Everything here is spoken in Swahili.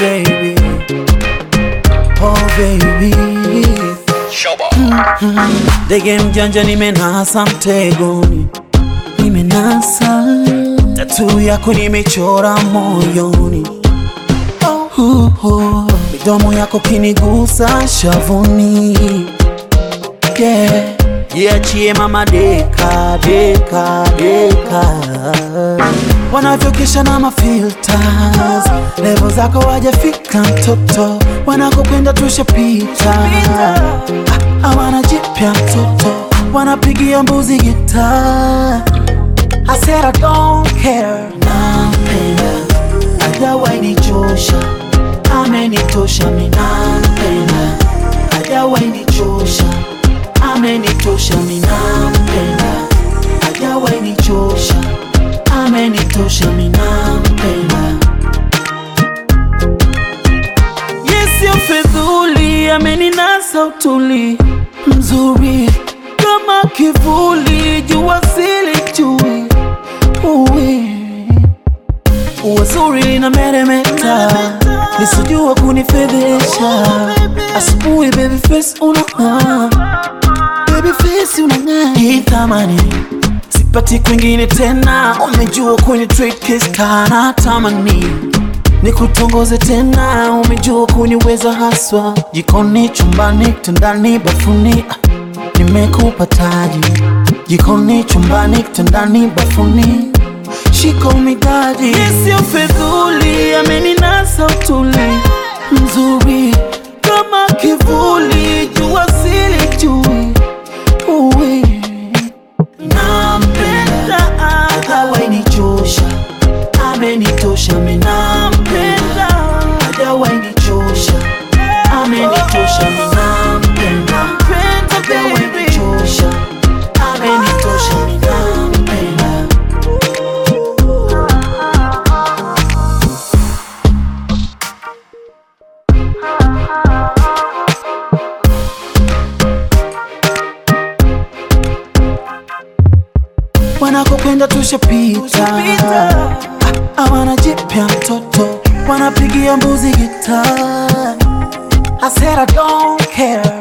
baby, oh baby. Ndege mjanja nimenasa mtegoni, nimenasa tatu yako nimechora moyoni, oh, oh. midomo yako kinigusa shavuni, yeah. Jiachie mama deka deka deka, wanavyokesha na mafilters, levo zako wajafika mtoto, wanakokwenda tushapita, Ah, hawana jipya mtoto, wanapigia mbuzi gita. I said I don't care, nampenda, hajawahi nichosha, amenitosha, mi nampenda, hajawahi nichosha amenitosha mi nampenda, hajawahi nichosha, amenitosha mi nampenda. Yesio fedhuli, ameninasa utuli mzuri kama kivuli, jua sili chui uwi uwazuri lina meremeta, lisijua kunifedhesha. Asubuhi baby face unang'aa baby face unang'aa, hii thamani sipati kwingine tena, umejua kwenye trade case kana tamani nikutongoze tena, umejua kuniweza haswa, jikoni, chumbani, kitandani, bafuni, ah, nimekupa taji, jikoni, chumbani, kitandani, bafuni, shika umidadi, sio fedhuli, ameninasa utuli mzuri kama kivuli, jua sili chui uwi nampenda, hajawahi nichosha, amenitosha, mi nampenda, hajawahi nichosha, amenitosha, mi nampenda, hajawahi nichosha, amenitosha, mi nampenda. wanakokwenda tushapita, Ah, hawana jipya mtoto, wanapigia mbuzi gita. I said I don't care,